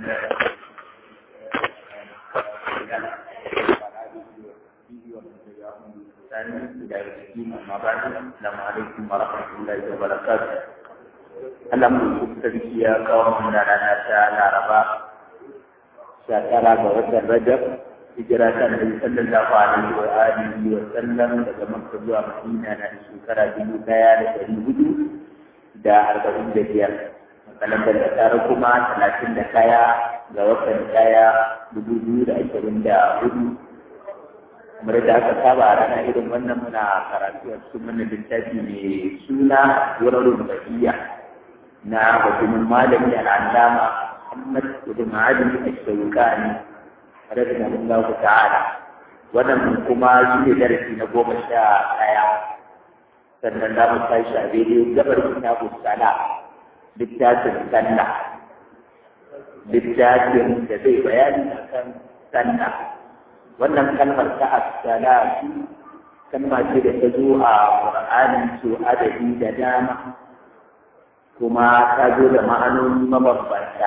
السلام عليكم ورحمة الله وبركاته Allah mu sarki ya kawo mana rana ta Laraba sha tara ga watan Rajab hijira ta Nabi sallallahu alaihi wa alihi wa sallam daga Makka zuwa Madina na shekara dubu ɗaya da ɗari hudu da arba'in da biyar. Kalandar da tare kuma talatin da kaya ga watan ɗaya dubu biyu da ashirin da hudu. Kamar da aka saba a rana irin wannan muna karatu a cikin wannan littafi mai suna Wurarun Bahiya. na hukumin malami al'allama Muhammad ibn Ali al-Shawkani rahimahullah ta'ala wannan kuma shi ne darasi na goma sha ɗaya sannan za mu tashi a daidai gabar kitabu sala littafin sallah littafin da zai bayani akan sallah wannan kalmar ta as-salatu kalma ce da ta zo a Qur'ani su adadi da dama kuma ta zo da ma'anoni mabambanta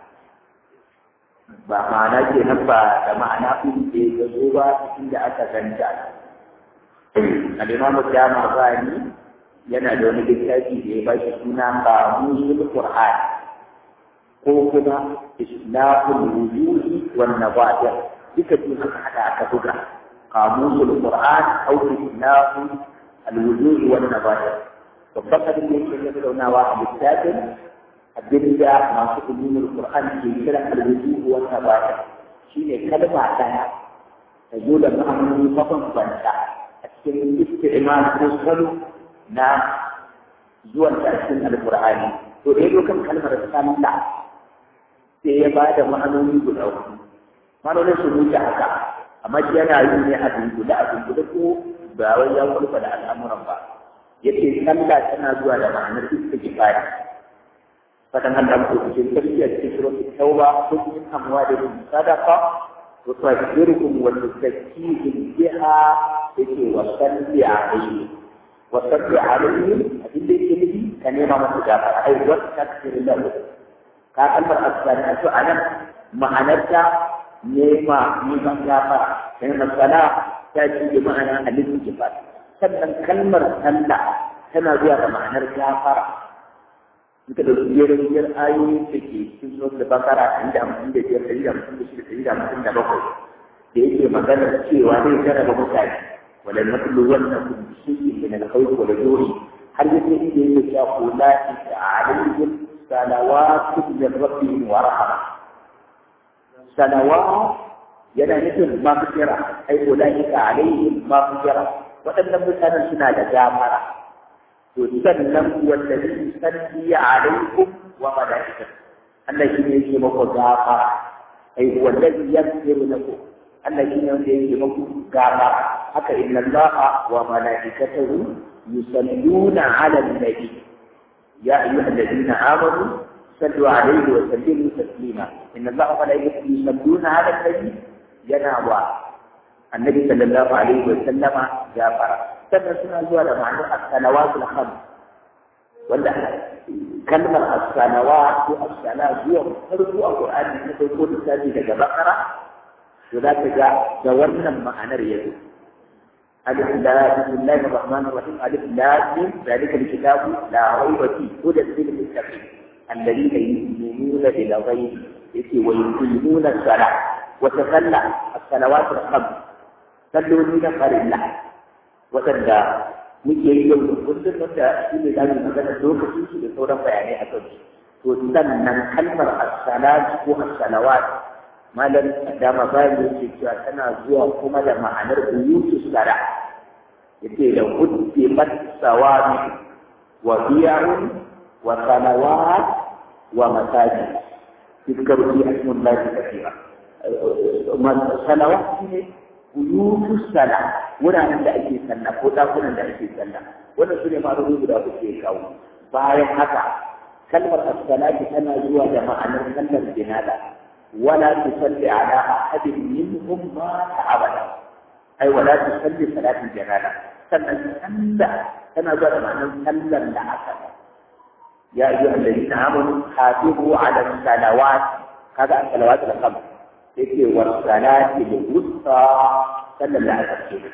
ba ma'ana ke nan ba da ma'ana ɗin da ya zo ba inda aka ganta al'imamu dama bani yana da wani littafi da ya ba shi suna qamusul qur'an ko kuma islahul wujuhi wan nawadir duka biyu aka hada aka buga qamusul qur'an aw islahul al-wujuhi wan nawadir babban abin da yake tattaunawa a littafin abin da masu ilimin Qur'an ke kira alwudu wa tabata shine kalma daya ta zo da ma'anoni mabambanta a cikin isti'mal ko salo na zuwan ta cikin alqur'ani to dai kan kalmar sallah sai ya ba da ma'anoni guda uku ma'anonin su wuce haka amma yana yi ne a dunkule a dunkule ko ba wai ya kulfa da al'amuran ba yake sallah tana zuwa da ma'anar istighfar fadan Allah ko cikin tarbiyya cikin suratul tauba kun min amwalihim sadaqa wa tuhdirukum wa tuzakkihim biha yake wa salli alayhi wa salli alayhi abin da yake nufi ka nema masa gafara ai wa takfir lahu ka kalmar as-salatu anan ma'anarta nema neman gafara sai masala ta ce ma'ana al-istighfar sannan kalmar sallah tana zuwa da ma'anar gafara in ka ɗauki jerin biyar ayoyin da ke cikin sunan da bakara ɗari da hamsin da biyar ɗari da hamsin da shida ɗari da hamsin da bakwai da yake maganar cewa zai jarraba mutane wala nablu wannakum bi shay'in min al-khawf wal ju'i har yake inda yake cewa ulaika alaihim salawatu min rabbihim wa rahma salawat yana nufin mafira ai ulaika alaihim mafira waɗannan mutanen suna da gamara to sannan wallazi salli alaikum wa malaikatu Allah shi ne yake muku gafara ai wallazi yaghfiru lakum Allah shi ne wanda yake muku gafara haka inna Allah wa malaikatahu yusalluna ala nabi ya ayyuha alladhina amanu sallu alaihi wa sallimu taslima inna Allah wa malaikatahu yusalluna ala nabi yana wa annabi sallallahu alaihi wa sallama gafara sannan suna zuwa da ma'anar as-salawatul khams wanda kalmar as-salawat ko as-sala zuwa farko a Qur'ani ta farko da tafi daga Bakara to za ka ga da wannan ma'anar yanzu alif lam bismillahir rahmanir rahim alif lam mim zalika alkitabu la rayba fi hudan lil muttaqin alladhina yu'minuna bil ghaibi yake wa yuqimuna as-salah wa tasalla as-salawatul khams salloli na farilla waɗanda muke yi yau da kullum wanda shi ne za mu magana lokacin su da sauran bayanai a kan to sannan kalmar as-salat ko as-salawat malam dama bayan yake cewa tana zuwa kuma da ma'anar buyutu sala yace da huddi sawami wa biya'un wa salawat wa masajid tذكروا في اسم الله كثيرا salawat ne buyutu sala wuraren da ake sallah ko dakunan da ake sallah wannan su ne ma'anoni guda uku ke kawo bayan haka kalmar as-salati tana zuwa da ma'anar sallar jinada wala tusalli ala ahadin minhum ma abada ai wala tusalli salatin jinada sannan sallah tana zuwa da ma'anar sallar da aka ya ayyuhal ladina amanu hafizu ala salawat kaga an salawatu da kam sai ce wa salati da wusta sallan da aka ce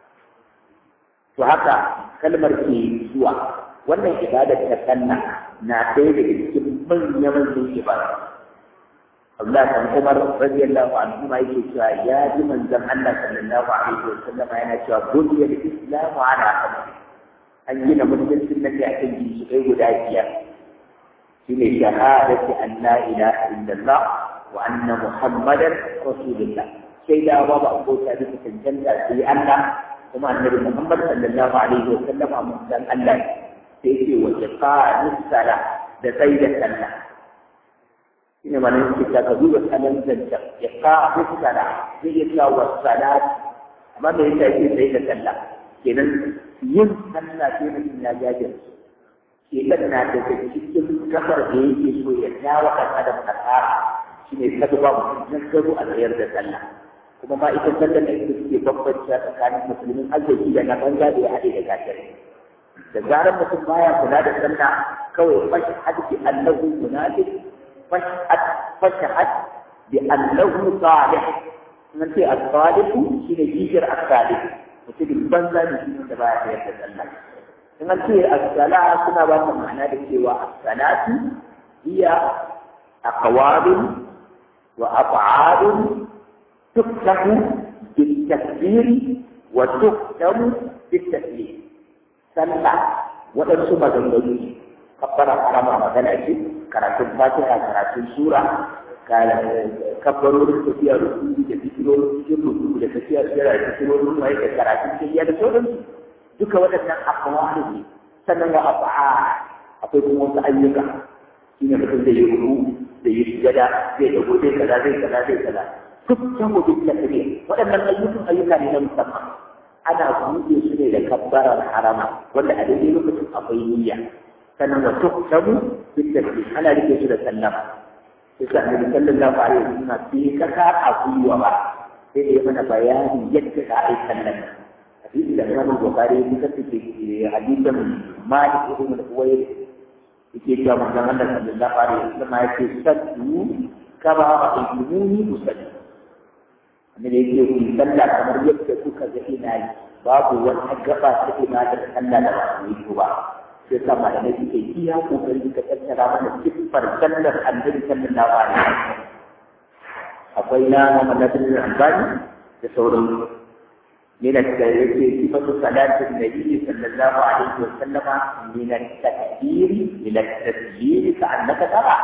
to haka kalmar ke zuwa wannan ibadar ta sanna na ɗaya daga cikin manya-manyan ibada Allah kan Umar radiyallahu anhu ma yake cewa ya ji manzon Allah sallallahu alaihi wa sallam yana cewa buniyar islamu ala khamsi an gina mutuncin nan da akan ginshiƙai guda biyar shine shahadati an la ilaha illallah wa anna muhammadan rasulullah sai da ba ba abota da cancanta sai Allah kuma annabi Muhammad sallallahu alaihi wa sallam manzon Allah sai ce wa iqamis sala da sai da sallah shine mana yake ta ka duba sanan zanta iqamis sala zai yi wa salat amma da yake sai da sallah kenan yin sallah sai mutum ya jajirce shekan na daga cikin kafar da yake so ya jawo ɗan adam kasara shi ne kada ba mutum garo a tsayar da sallah kuma ma ita sallar da ita suke bambanci tsakanin musulmin arziki da na banza da ya haɗe da kafirai da zarar mutum baya kula da sallah kawai fashhad bi annahu munafiq fashhad fashhad bi annahu salih nan ce as-salihu shine kishir as-salih mutumin banza ne shi da baya tsayar da sallah in an ce as-sala suna ba mu ma'ana da cewa as-salatu hiya aqwalun wa af'alun tuktabu bil-takbir wa tuktabu bil-taslim sallah waɗansu maganganu ne kabbara harama magana ce karatun fatiha karatun sura kabbarorin tafiya rukuni da fikirorin cikin rukuni da tafiya sura da fikirorin waye da karatun tafiya da sauransu duka waɗannan akwalu ne sannan wa afa'a akwai kuma wasu ayyuka shi ne mutum zai yi ruku zai yi sujada zai dago zai kaza zai kaza zai kaza duk can mutum da kare waɗannan ayyukan ayyuka ne na musamman ana buɗe su ne da kabbarar harama wanda a daidai lokacin akwai niyya sannan wa tuktabu duk da ana rike su da sallama sai sa annabi sallallahu alaihi wasallam bai kaka a gwiwa ba sai da ya mana bayani yadda za a yi sallan hadisi da Imam Bukhari ya kusa take hadisin Malik ibn al-Huwayr yake cewa manzon Allah sallallahu alaihi wasallam ya ce sallu kama ra'aytumuni usalli annabi yake ku sallah kamar yadda kuka ga ina yi babu wata gaba ta ibadar sallah da ba ku yi ba sai sa malamai suke iya kokari ka tattara mana siffar sallar annabi sallallahu alaihi wasallam akwai na Muhammad bin Albani da sauran من التكبير صفة صلاة النبي صلى الله عليه وسلم من التكبير إلى التسجيل كأنك ترى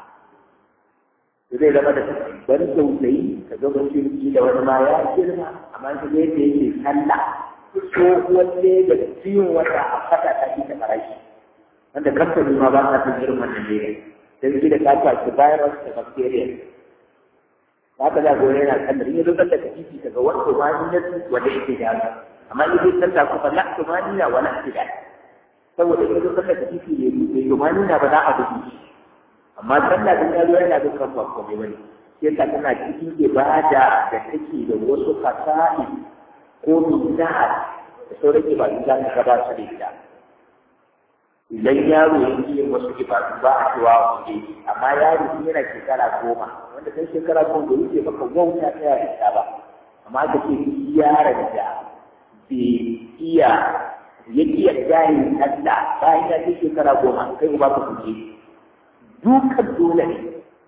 zai zama da ban tausayi ka ga mutum da wani ma ya girma amma ka ga yadda yake sallah tsohuwar da ciwon wata a fata ta fi ta farashi wanda kamfani ma ba sa fin irin wannan ne don shi da ta kwaci virus da bacteria ba ka za go yana sallar in ya zo sallar da titi kaga wanda ma ni na wanda yake da haka amma in zai sallah kuma la to ma ni na wala tida saboda in ya zo sallar da titi ne ne to ma ni na ba za a dubi shi amma sallah din ya zo yana da kan ba komai bane sai ka tana cikin ibada da take da wasu fasahi ko bid'a da sauran ibadu za ka gaba su da ita idan yaro ya yi wasu ibadu ba a cewa kuɗi amma yaro shi yana shekara goma wanda kai shekara goma da wuce baka wauta ta yara ta ba amma ka ce yaron da bai iya ya iya gane Allah bayan ya kai shekara goma kai ba ka kuɗi dukan dole ne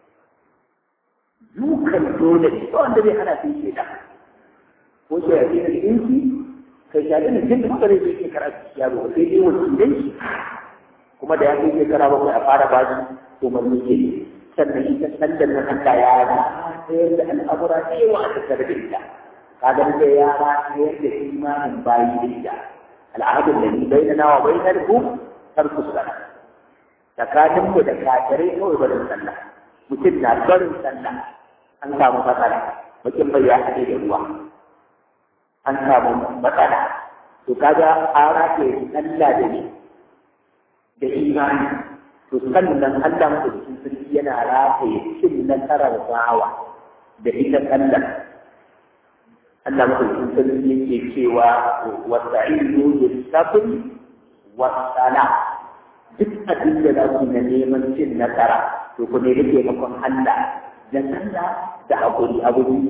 dukan dole ne ba wanda zai hana sai sheda ko shi ya ce da inci kai shaɗin da jin da kuka zai shekara yaro sai dai wakilai shi kuma da ya kai shekara bakwai a fara ba su umarni ke sannan ita sallar na Allah ya sayar da al'amura da yawa a tattare da ita kaga da ya sayar da imanin bayi da ita al'adun da ni bai na wa bai na ku tarku sana tsakanin mu da kafirai kawai barin sallah mutum na barin sallah an samu matsala mutum bai ya haɗe da ruwa an samu matsala to kaga an rake sallah da ni da imani to sannan Allah madaukakin sarki yana rataye cin nasarar bawa da ita sallar Allah madaukakin sarki yake cewa wa ta'inu bis sabri wa sala duk abin da za ku na neman cin nasara to ku ne rike makon Allah da sallah da haƙuri abu biyu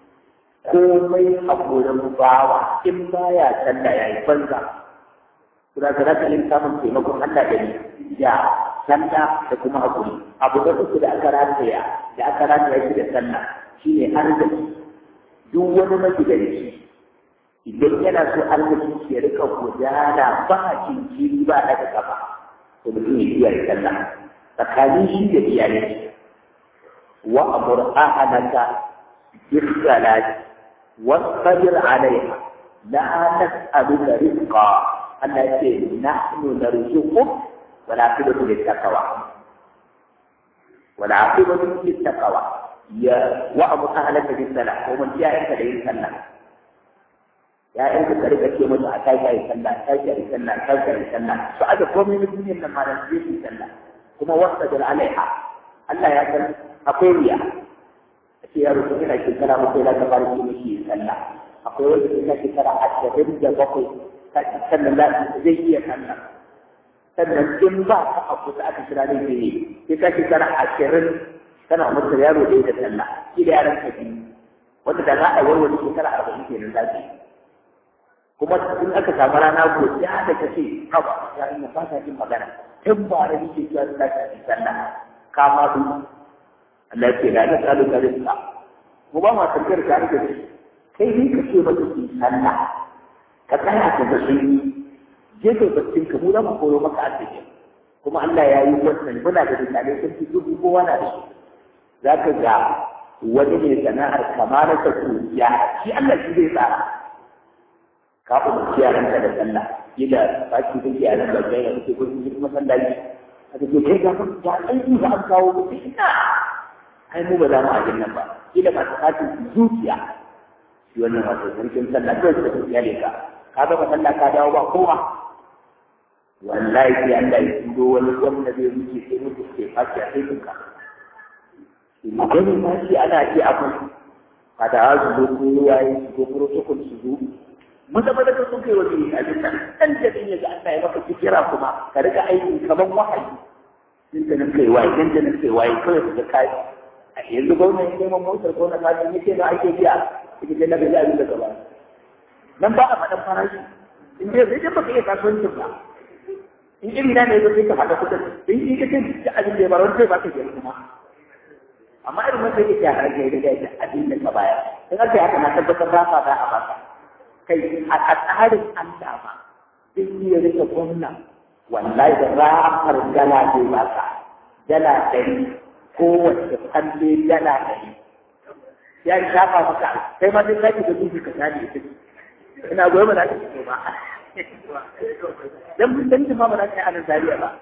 komai haƙurin bawa in baya sallah ya yi banza kuma ka zaka yin samun taimakon Allah da ya sallah da kuma haƙuri abu da uku da aka rataya da aka rataya shi da sallah shine arziki duk wani magidanci idan yana so arziki ya rika gudana ba kinkiri ba daga kafa to mutum ya kiyaye sallah tsakanin shi da iyalai wa amur ahlaka bis salati wasbir alaiha la nas'aluka rizqa Allah ce nahnu narzuquk wa la aqibatu lit taqwa wa la aqibatu lit taqwa ya wa amur ahlaka bis salat ko mun ya yanka da yin sallah ya yanka ka rika ce musu a tashi ayi sallah tashi ayi sallah tashi ayi sallah su aje komai na duniyar nan ma da su yi sallah kuma wasbir alaiha Allah ya san akwai riya ce yaro ko ina shekara bakwai za ka fara yi mishi sallah akwai wanda ina shekara ashirin da bakwai sannan za zai iya sallah sannan in ba ka a kusa aka kira ne ne sai ka shekara ashirin kana mutu yaro ɗaya da sallah shi da yaran ka biyu wanda da za a yi wani shekara arba'in kenan za ka yi kuma in aka samu rana ko ya da ka ce haba ya ina ba ta jin magana in ba da nake cewa za ka yi sallah ka ma duk Allah ya ce la ta tsalu ka rizqa mu ba ma tafiyar ka da shi kai ne ka ce mata ki sallah ka tsaya ka ga sun yi je kai baccin ka mu za mu koyo maka arziki kuma Allah ya yi wannan muna da misalai sun fi dubu kowa na da shi za ka ga wani ne sana'ar kamar ta ya shi Allah shi zai tsara ka umarci yaranka da sallah kila ba ki kake yaran da kai da kake gurin kuma masallaci a take kai ga ga aiki ba an kawo mutum ina ai mu ba za mu ajin nan ba kila ba ta katin zuciya shi wannan wato sarkin sallah kawai suka tafiya ne ka ka ga ba sallah ka dawo ba kowa wallahi sai Allah ya turo wani gwamna zai wuce sai mutu ke fashi a sai ka idan ma shi ana iya abu kada su zo ko yayi su zo protocol su zo maza maza ka sun kai wani abin nan dan jadin ya ga Allah ya maka fikira kuma ka riga aiki kaman wahayi din da nan kai waye din da nan kai waye kawai su ga kai a yanzu gwamnati ya neman motar gwamnati ta ce yace na ake biya ita ce na ga abin da gaba nan ba a faɗan farashi in dai zai baka iya kasuwancin ba in iri na ne zai ka faɗa kuɗin in in ka ce abin da ya bar wani sai ba ka biya kuma amma irin wanda yake ya harage da da abin da ka bayar in aka yi haka na tabbatar ba fa da a baka kai a tsarin Allah ma in yi rika gwamna wallahi da rafar dala zai ba ka dala ɗari kowace falle dala ɗari ya yi shafa maka kai ma sai sake da dubi ka sani ita ina goyi ba za ka fito ba dan mun dan ma ba za ka yi anan zariya ba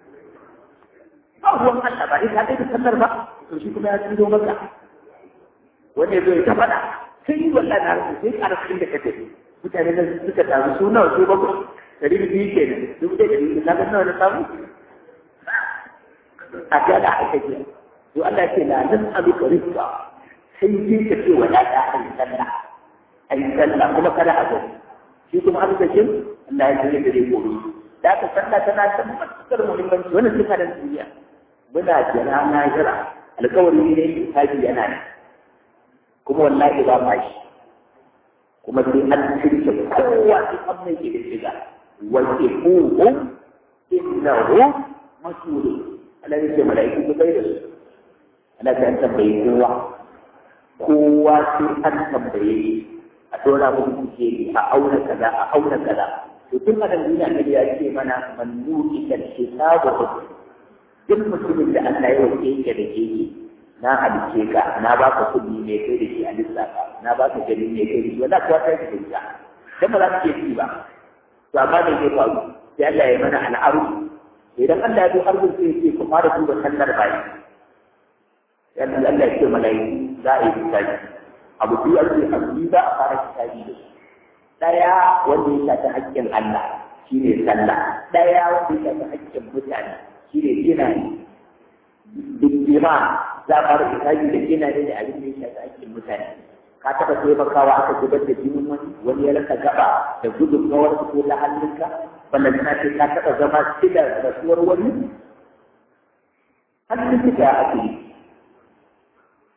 ba ruwan Allah ba ita kai da sallar ba to shi kuma ya tudo maka wanda ya zo ya ta faɗa sai yi wallahi na rasu sai ƙara cikin da kake mutane da suka taru su nawa su bakwai ɗari biyu ke nan dubu ɗaya ɗari biyu na ga nawa na samu a gada aka ce to Allah ce na nan abu ka rika sai sai ka ce wa ɗaya a yi sallah a yi sallah kuma kada a gani shi kuma arzikin Allah ya tsaye da dai koro da aka sallah tana da matuƙar muhimmanci wannan sifa da duniya muna jira na jira alkawari ne haji yana ne kuma wallahi ba ma shi kuma sai an shirke kowa sai an mai ke da shiga wace kuhu innahu masulu Allah ya ce mala'iku ku kai da su Allah ya tambaye kowa kowa sai an tambaye a dora muku kuke a auna kaza a auna kaza to tun a duniya ne ya ce mana man nuki kal hisabu duk mutumin da Allah ya wuce yake da keke na halice ka na ba ka kuɗi mai kai da shi a lissafa na ba ka gani mai kai da shi wanda kuwa ta yi da dan ba za ka iya ci ba to amma me zai faru sai Allah ya mana al'aru idan Allah ya zo arzu sai ya ce ku fara duba sallar bayi yadda Allah ya ce malaiku za a yi hisabi abu biyu a ce abu biyu za a fara hisabi da su ɗaya wanda ya shafi haƙƙin Allah shi ne sallah ɗaya wanda ya shafi haƙƙin mutane shi ne gina ne bindima za a fara hisabi da gina ne da abin da ya shafi haƙƙin mutane ka taɓa taimakawa aka zubar da jinin wani wani ya rasa gaba da gudunmawar ko ta hannunka wannan tana ce ka taɓa zama silar rasuwar wani hannun ka ake yi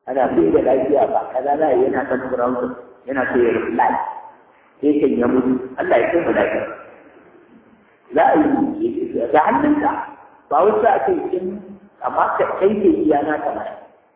ana bai da lafiya ba kaza za yana kan ground yana so ya reply sai kan ya mutu Allah ya kai mu lafiya za a yi da hannunka ba wasu a kai in amma ka kai ke iya na kamar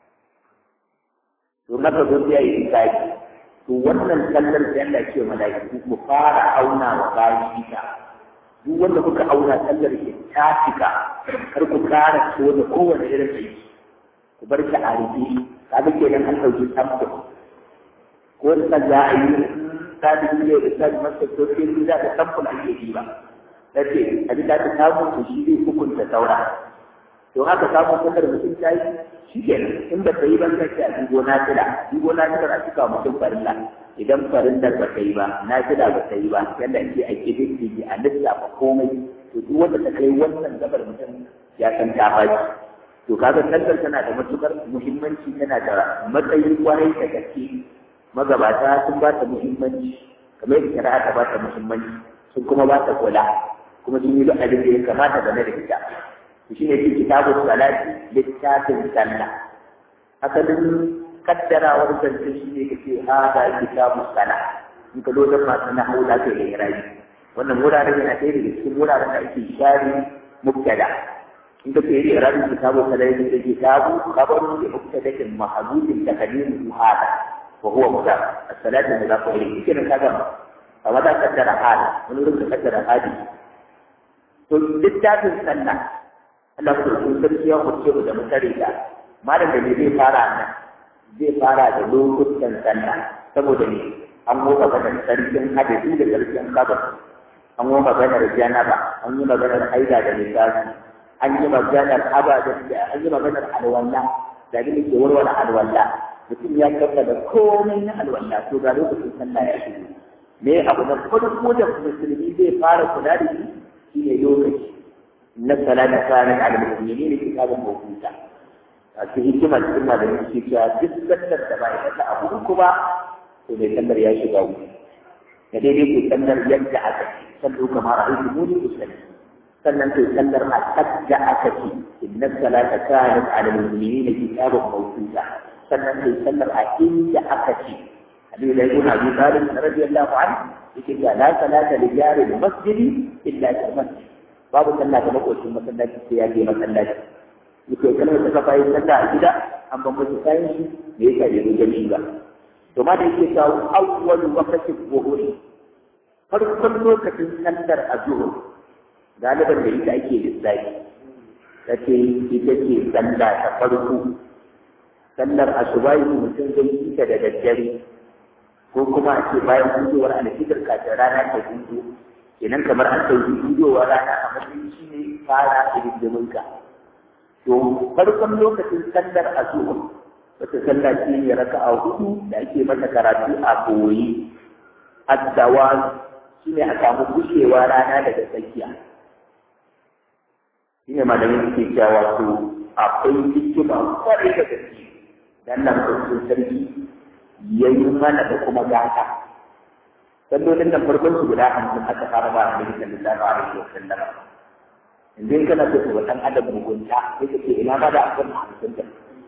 to na ka zo ya yi tsaki to wannan sallar da Allah ke malaiku mu fara auna wa bayan ita duk wanda kuka auna sallar ke ta cika kar ku kara so da kowane irin aiki ku bar ta a rufe kaga kenan an ɗauki samfur ko da za a yi ta da ne da ta masa to sai ni za ta samfur ake yi ba nace abin da ta samu to shi zai hukunta saura to haka samu sallar mutum ta yi shi kenan in ba ta yi ban kace a dubo na tila dubo na tila a cika mutum farilla idan farillar ba ta yi ba na tila ba ta yi ba yadda ake a kididdige a lissafa komai to duk wanda ta kai wannan gabar mutum ya san ta faɗi to kaga sallar tana da matukar muhimmanci tana da matsayi kwarai da gaske magabata sun ba ta muhimmanci kamar yadda shari'a ta ba ta muhimmanci sun kuma ba ta kula kuma sun yi duk abin da ya kamata game da ita to shine shi kitabun salati littafin sallah asalin kaddarawar zance shi ne kace hada kitabun salah in ka zo da masu na haula kai da irabi wannan wuraren yana ɗaya daga cikin wuraren da ake share mubtada in ka ce irabin kitabu kada yake da kitabu khabaru li mubtadakin mahdudin takdimu hada wa huwa mudaf as-salatu mudaf ilayhi kike ka gama amma da kaddara hada wani wurin ka kaddara hadi to littafin sallah Allah ko sun sarki ya kurce mu da mutare da malam da zai fara nan zai fara da lokutan sallah saboda ne an mu maganar sarkin hadisi da sarkin kabar an mu maganar janaba an yi maganar haida da lissafi an yi maganar abadan da an yi maganar alwala da abin da ke warware alwala mutum ya kafa da komai na alwala to ga lokacin sallah ya shigo me abu na farko da musulmi zai fara kula da shi shine lokaci na salata kanan al mu'minin kitabun mawquta a cikin hikima cikin da yake cewa duk sallar da ba ita ta abu uku ba to mai sallar ya shiga wuce da daidai ke sallar yadda aka ce sallu kamar a aiki muni usalli sannan kai sallar a kadda aka ce inna salata kanat ala al-mu'minina kitabun mawquta sannan kai sallar a inda aka ce Ali da Ibn Abi Talib radiyallahu anhu yake cewa la salata li jari al-masjid illa fi masjid babu sallah da makocin masallaci sai ya je masallaci yake kalmar ta kafa yin sallah a gida an ban mutu kayan shi me yasa bai zo jami'i ba to ma da yake cewa awwalu waqti dhuhri farkon lokacin sallar azhur galiban da ita ake lissafi ta ce ita ce sallah ta farko sallar asubahi mutum zai yi ta da daddare ko kuma a ce bayan hudowar alfitar kafin rana ta hudu kenan kamar an ɗauki hudowar rana a matsayin shi ne fara hidindiminka to farkon lokacin sallar asuba wata sallah ce ne raka a hudu da ake mata karatu a koyi addawa shi ne a samu gushewa rana daga tsakiya shi ne malamin suke cewa wato akwai hikima kwarai da gaske dan nan kurkun sarki ya yi mana da kuma gata sallolin nan farkon su guda hamsin aka fara ba a cikin sallallahu alaihi wa sallam yanzu in kana so ka watan adam mugunta sai ka ce ina ba da akan hamsin da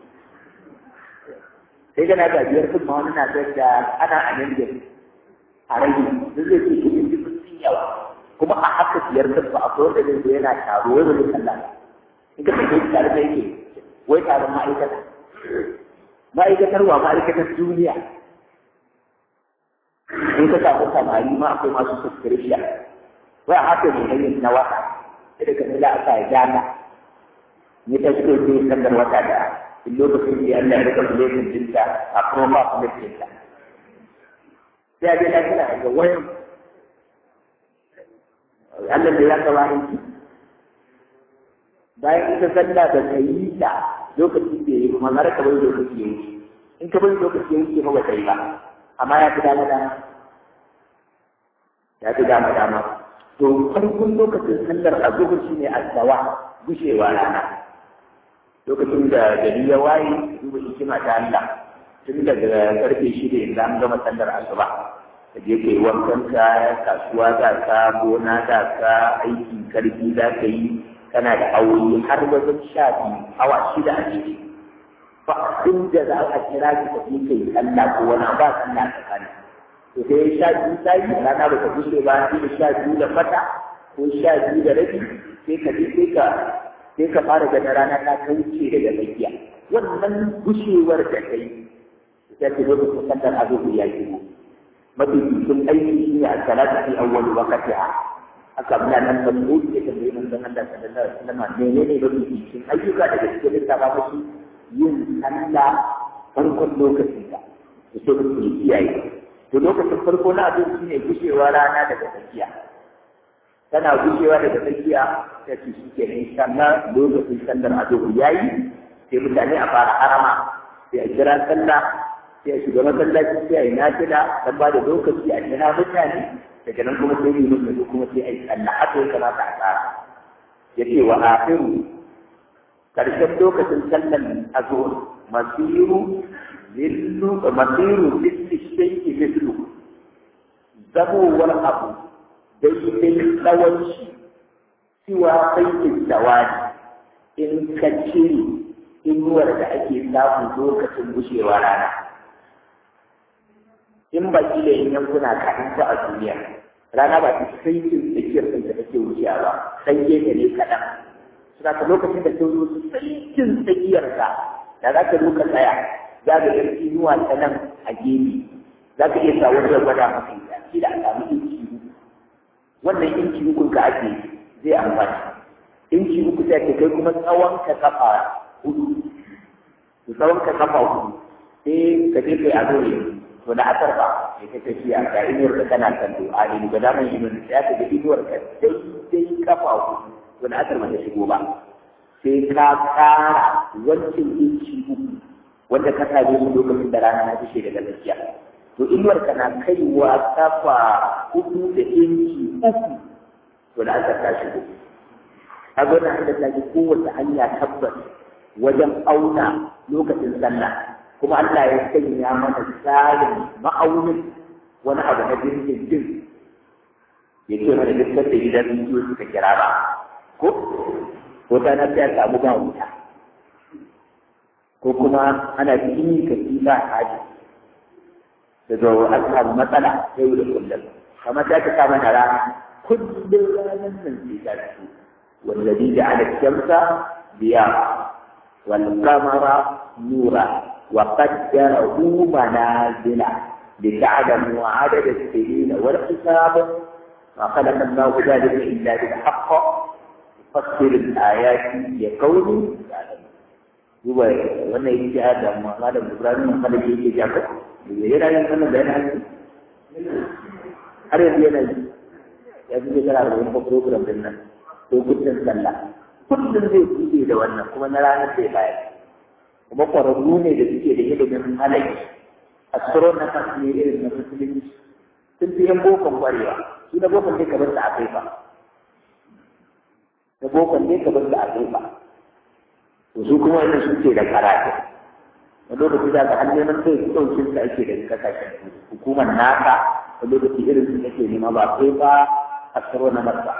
sai kana ga biyar kuma wani na da ana a nan da a rage duk zai ce kuɗin duk sun yawa kuma a haka biyar kan ba akwai wanda zai zo yana taro wai wani sallah in ka tafi tare da yake wai taron ma'aikata ma'aikatar wa ma'aikatar duniya in ka samu samari ma akwai masu subscription wai haka ne hanyar na wata sai ka nila aka ya gana ni ta shigo sai sandar wata da in lokacin da Allah ya rika bulletin dinta a kuma ba su dinta sai a je lafiya ga wayan Allah da ya kawo aiki bayan ita sallah da ka yi ta lokacin da ya yi kuma har ka bai lokaci ya yi in ka bai lokaci ya yi ba ta yi ba amma ya fi dama dama ya fi dama dama to farkon lokacin sallar a zuhur shi ne asawa gushewa rana lokacin da gari ya waye duba hikima ta Allah tun daga karfe shida yanzu an gama sallar asuba ka je ka yi wankan ka kasuwa za ka gona za ka aikin karfi za ka yi kana da aure har wajen sha biyu awa shida a jiki ba inda za a kira ki ka yi kai sallah ko wani ba sallah tsakanin to sai sha biyu ta yi rana ba ta bushe ba sai da sha biyu da fata ko sha biyu da rabi sai ka je sai ka sai ka fara ganin rana ta kauce daga tsakiya wannan gushewar da ta yi ita ce lokacin sallar azubu ya shigo mafi cikin aiki shi ne a salatu fi awwal waqtiha aka muna nan da mu da tambayi mun san Allah sallallahu alaihi wasallam menene mafi cikin ayyuka daga cikin littafa mashi yin sallah farkon lokacin ta to sai mutum ya kiyaye to lokacin farko na abin shi ne gushewa rana daga tsakiya tana gushewa daga tsakiya ta ce shi ke nan sallah lokacin sallar azubu yayi sai mutane a fara harama sai a kira sallah sai a shiga masallaci sai a yi nafila dan ba da lokaci a kira mutane daga nan kuma sai yi musu kuma sai a yi sallah haka ya kamata a tsara ya ce wa akhiru karshen lokacin sallan azhur masiru lillu masiru lilli shay'i mithlu zabowar abu daidai tsawon shi cewa baitin dawani in ka cire inuwar da ake samu lokacin gushewa rana in ba kila in yankuna kaɗan ba a duniya rana ba ta sai cin tsakiyar kanta take wuciya ba sai gefe ne kaɗan suna ka lokacin da ta zo su sai cin tsakiyar ka da za ka duka tsaya za ka ga inuwa ta nan a gefe za ka iya sa wani ya gwada maka ita shi da a samu inci uku wannan inci uku ka ake zai amfani inci uku sai ka kai kuma tsawon ka kafa hudu tsawon ka kafa hudu sai ka je kai a dole to na asar ba sai ka tafiya ga inuwar da kana kan to a ne ga daman inuwar da ya ga inuwar ka dai dai kafa ku to na asar ba ta shigo ba sai ka kara wancan inci uku wanda ka same su lokacin da rana na fishe daga gaskiya to inuwar ka na kaiwa kafa hudu da inci uku to na asar ta shigo a gwada da ta ji kowace hanya tabbas wajen auna lokacin sallah kuma Allah ya sanya mana tsarin ma'aunin wani abu na jirgin jin ya ce mana duk da gidan rediyo suka kira ba ko ko ta na sai samu ba wuta ko kuma ana cikin kaci ba haji daga an samu matsala yau da kullum kamar ta ka samu na rana kullum ranar nan sai ta fito والذي جعل الشمس ضياء والقمر نورا وقدره منازل لتعلموا عدد السنين والحساب ما خلق الله ذلك الا بالحق يفسر الايات لقوم يعلمون هو wannan yake hada amma malam Ibrahim kada yake jaka yana yin wannan bayanin har yanzu yana yi ya fi shekara da wani program din nan lokutan sallah kullum zai buɗe da wannan kuma na ranar zai bayar kuma ƙwararru ne da suke da ilimin malaki astronomers ne irin na musulunci sun fi yan bokon ƙwarewa su na bokon dai kamar da a kai ba na bokon dai kamar da a kai ba to su kuma wannan su ke da karatu wani lokaci za ka har neman sai ɗaukin da ake da kasashen hukumar nasa wani lokaci irin su ake nema ba kai ba astronomers ba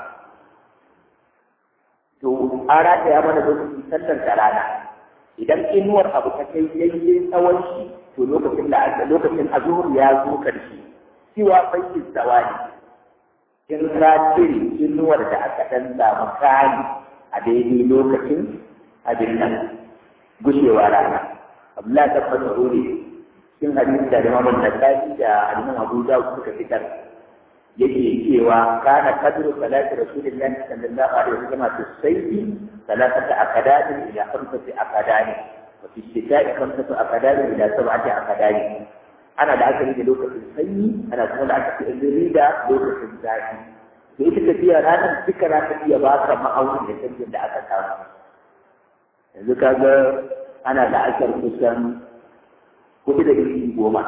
to an rataya mana lokacin sallar da rana idan inuwar abu ta kai daidai tsawon shi to lokacin da lokacin azhur ya zo karshe cewa bayyin zawani in ka cire inuwar da aka dan samu kani a daidai lokacin abin nan gushewa rana Abdullahi ta fasa rure cikin hadisi da Imam Nasa'i da Imam Abu Dawud suka fitar yake cewa kana kadru salati rasulillahi sallallahu alaihi wasallam fi sayfi salatata akadani ila khamsati akadani wa fi shita'i khamsatu akadani ila sab'ati akadani ana da aka da lokacin sanyi ana kuma da aka yi da lokacin zafi da ita tafiya ranar duka za ta iya ba ka ma'aunin da canjin da aka samu yanzu ka ga ana da asar kusan kuɗi da ɗari goma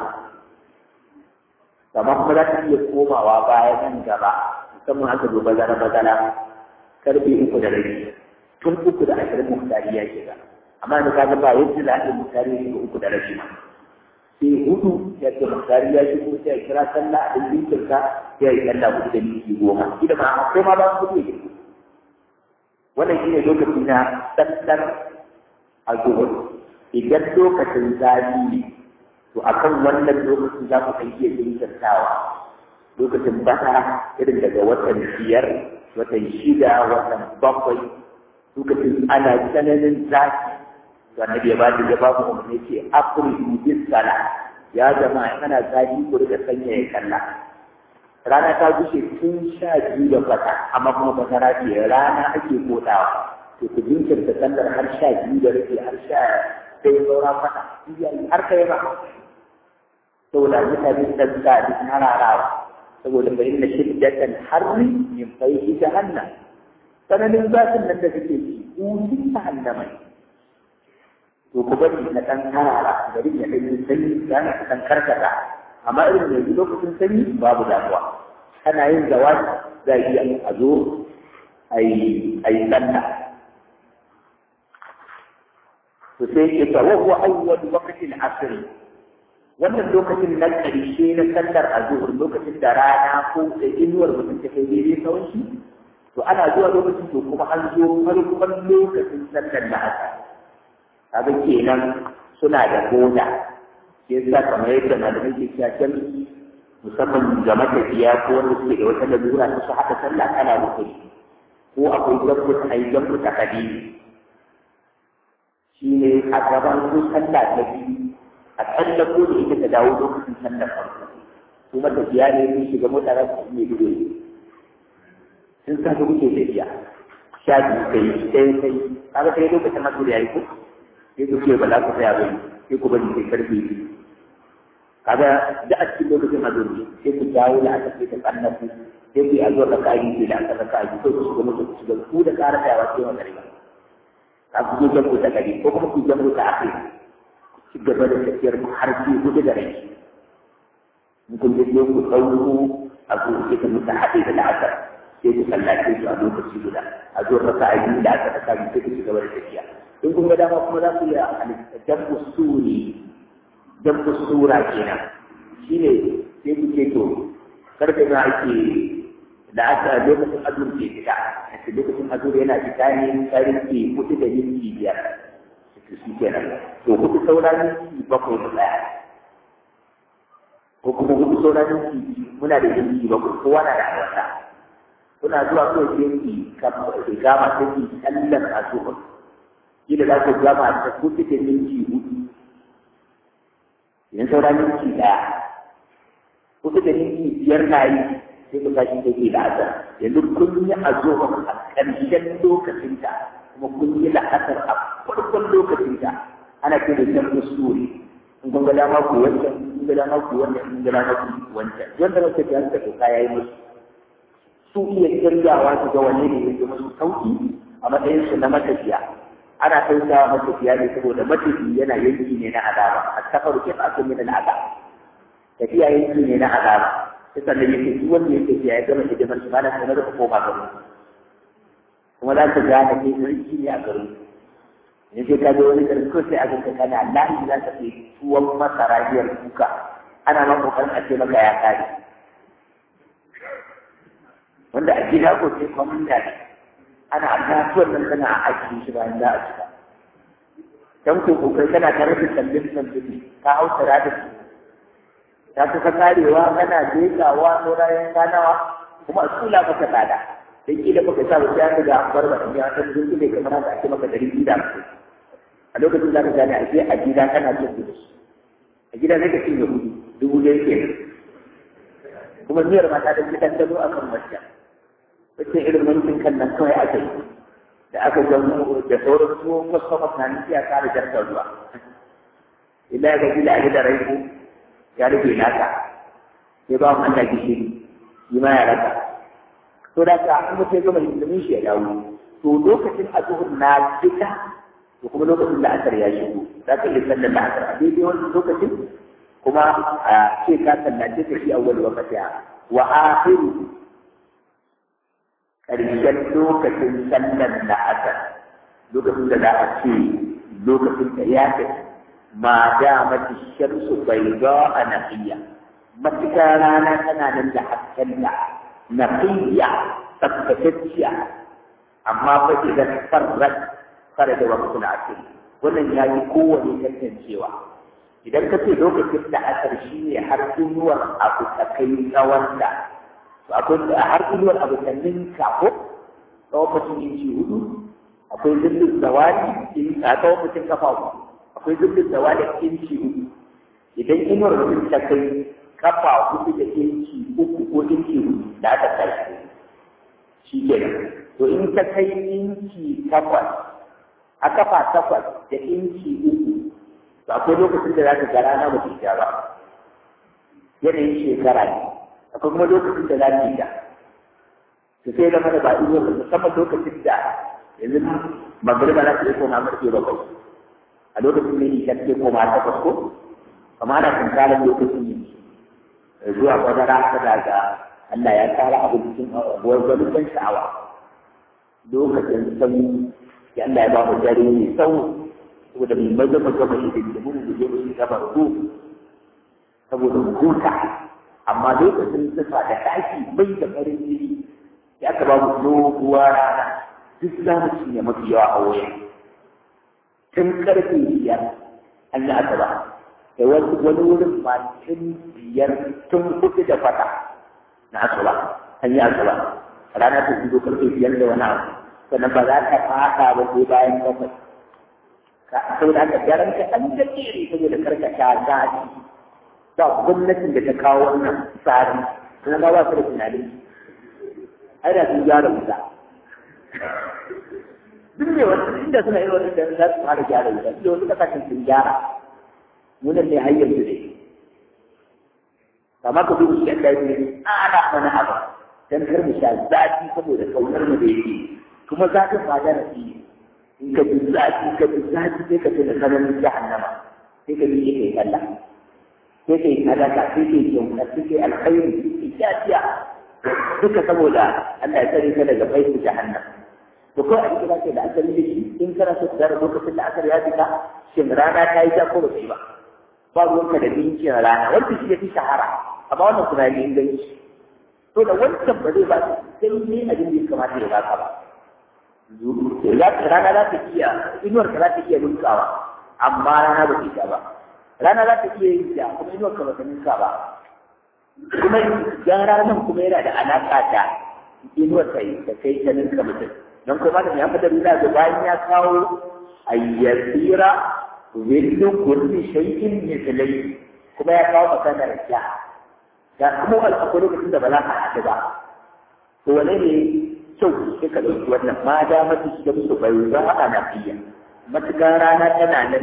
amma kuma za ta iya komawa baya nan gaba musamman aka zo bazara bazara karfe uku da rabi tun uku da ashirin muhtari ya shiga amma da kaga ba yadda za a yi muhtari ya shiga uku da rabi ma sai hudu ya ce muhtari ya shigo sai ya kira sallah a ɗin kirka sai ya yi sallah hudu da minti goma ida ma akwai ma ba su hudu ya shigo wannan shi ne lokaci na sallar azhur idan lokacin zafi ne to akan wannan lokacin za ku kai iya jinkirtawa lokacin bata irin daga watan biyar watan shida watan bakwai lokacin ana tsananin zafi to annabi ya ba da ya ba mu umarni ce afridu bis sala ya zama in ana zafi ku rika sanya ya kalla rana ta gushe tun sha biyu da kwata amma kuma fasara ce rana ake kodawa to ku jinkirta sallar har sha biyu da rufe har sha sai saura kwata har kai ba saboda mutane sun sa duk hararawa saboda fa inna shiddatan harri min fayhi jahannam sananin zafin nan da kake ci usin jahannama to ku bari na dan harara gari ya dan sanyi yana dan karkata amma irin yanzu lokacin sanyi babu damuwa kana yin zawaji za a iya a zo a yi sallah to sai ke ta wa huwa awwal waqtil asr wannan lokacin na ƙarshe na sallar azhur lokacin da rana ko da inuwar mutum ta kai daidai tsawon shi to ana zuwa lokacin to kuma an zo farkon lokacin sallar da haka kaga kenan suna da goda shi yasa kamar yadda malamai ke cewa jami'i musamman ga matafiya ko wanda suke da wata lalura ta su haɗa sallah kana rukuni ko akwai jambu ta ayi jambu ta hadisi shi ne a gaban ko sallah ta biyu a tsallako da ita ta dawo lokacin sallar farko su matafiya ne sun shiga mota za su iya gudu sun sa su kuke tafiya sha biyu kai sai kai kaga sai lokacin masu da yayi ko sai ku ce ba za ku tsaya bane sai ku bari sai karfe biyu kaga da a cikin lokacin azumi sai ku dawo da aka ce ta tsallaku sai ku yi a zuwa raka yi da aka raka yi sai ku shiga mutu ku shiga ku da ƙara tsayawa sai wa gari ka ku je jambu ta gari ko kuma ku jambu ta akai ku ci gaba da tafiyar ku har sai hudu da rai in kun je sai ku ɗauko a zo sai ka mutu haɗe da la'asar sai ku sallace su a lokaci guda a zuwa raka yi da aka raka yi sai ku ci gaba da tafiya in kun ga dama kuma za ku iya halitta jambu suri jambu sura kenan shine sai ku ce to karfe na ake da aka lokacin azur ke fita a lokacin azur yana fita ne karfe hudu da minti biyar to shi kenan to hudu saura minti bakwai da daya ko kuma hudu saura minti muna da minti bakwai kowa na da wata kuna zuwa kawai sai ki gama sai ki sallar azur kila za ku gama ta hudu da minti hudu idan saura minti ɗaya kusa da minti biyar na yi sai ku tashi take da azar yanzu kun yi azuwa a ƙarshen lokacinta kuma kun yi la'asar a farkon lokacinta ana ce da jan usuri in kun ga dama ku wancan in ga dama ku wancan in ga dama ku wancan wanda na tafiya suka doka ya yi musu su iya kirgawa su ga wanne ne ya musu sauki a matsayin su na matafiya ana tausawa matafiya ne saboda matafi yana yanki ne na azaba a safaru kif akun min al'azab tafiya yanki ne na azaba sai sannan yake duk wanda yake tafiya ya gama hidimar shi malam sanar da koma garo kuma za ka gane kai sarki ne a garo ne sai ka je wani garin ko sai a ganka kana lahi za ka kai tuwon masara biyar kuka ana ma kokarin a ce maka ya kare wanda a gida ko sai kwamanda ne ana kasuwar nan tana a aiki shi bayan za a cika dan ko kokai kana tare da sallin sallin ka hau tara da su ta kusa karewa kana jekawa saurayen kanawa kuma a tsula maka tsada dan kila baka sa ba sai ga an bar ba ya ta zuci ne kamar haka ake maka dari biyu da a lokacin da ka gane a je a gida kana cin kuɗi a gida zai ka cinye kuɗi dubu ɗaya ke kuma miyar mata da gidan dano akan wacce wacce irin mulkin kan nan kawai aka yi da aka gano da sauran tuwon wasu masani ya kare jarkar ruwa illa ga gida a gidan rai ya rufe naka sai ba mu Allah gishiri shi ma ya raka to da ka an mutum gama hidimin shi ya dawo to lokacin azuhur na fita to kuma lokacin da asar ya shigo za ka iya sallar da asar a daidai wani lokacin kuma a ce ka sallace ka shi awwal waqtiha wa akhiru ƙarshen lokacin sallar da asar lokacin da za a ce lokacin da ya tafi ma damati shamsu bayda a naqiya matuƙa rana tana nan da hasken da naqiya tsaftatacciya amma fa idan farrat fara da waqtul asr wannan ya yi kowane tantancewa idan ka ce lokacin da asar shi ne har inuwar abu ta kai tsawon da akwai har inuwar abu ta ninka ko tsawon mutum inci hudu akwai zillin zawali a tsawon mutum kafa uku akwai zillin zawali inci hudu idan inuwar mutum ta kai kafa hudu da inci uku ko inci hudu da aka tashi shi kenan to in ta kai inci takwas a kafa takwas da inci uku to akwai lokacin da za ka ga rana ba ta ba yanayin shekara ne akwai kuma lokacin da za ta yi to sai zama da ba iya ba musamman lokacin da yanzu magariba za ta yi koma marke bakwai a lokacin ne ni kan koma takwas ko amma ana tunkarar lokacin ne zuwa bazara ta daga Allah ya tsara abu cikin wani ban sha'awa lokacin sanyi ya Allah ya ba mu dare mai tsawo saboda mai maza maza mai da da mun guje mu gaba ko saboda mu huta amma lokacin sifa da taki bai da farin jini ya ka ba mu doguwa rana duk za mu cinye mafi yawa a waya tun karfe biyar an yi asaba da wani wani wurin ma tun biyar tun kuɗi da fata na asuba an yi asuba rana ta fito karfe biyar da wani abu sannan ba za ta fada ba sai bayan bakwai ka saboda haka daren ka an da kere saboda karka sha zafi ba gwamnatin da ta kawo wannan tsari kuma ba ba su da tunanin ai da sun gyara wuta duk ne wasu inda suna yi wani da za su fara gyara wuta inda wasu kasashen sun gyara munan ne har yanzu ne kamar ka duba shi Allah ya ce ana mana abu dan kar mu sha zafi saboda kaunar mu da yake kuma zafin ba da rafi in ka ji zafi ka ji zafi sai ka tuna sanan jahannama sai ka ji kai kalla sai kai sadaka sai kai kyauta sai kai alkhairi sai kai jafiya duka saboda Allah ya tsare ka daga baitu jahannam to ko a kira ce da asali da shi in kana so da lokacin da asali ya fita shin rana ta yi ta ko ba ba ba ruwanka da bincin rana wanda shi ya fi shahara amma wannan tunani inganci to da wancan ba zai ba sai ne abin da ya kamata ya baka ba rana za ta iya inuwar ka za ta iya ninkawa amma rana ba ta ba rana za ta iya yin ja kuma inuwar ka ba ta ninka ba kuma dan ranar kuma yana da alaƙa da inuwar ta yi da kai ta ninka mutum don kuma da ya fada nuna da bayan ya kawo ayyasira willu kulli shay'in mithlai kuma ya kawo maganar ja da kuma akwai lokacin da ba za ka haɗu ba to wane ne kyau sai ka ɗauki wannan ma da mata shi da musu bai za a na fiya matuƙar rana tana nan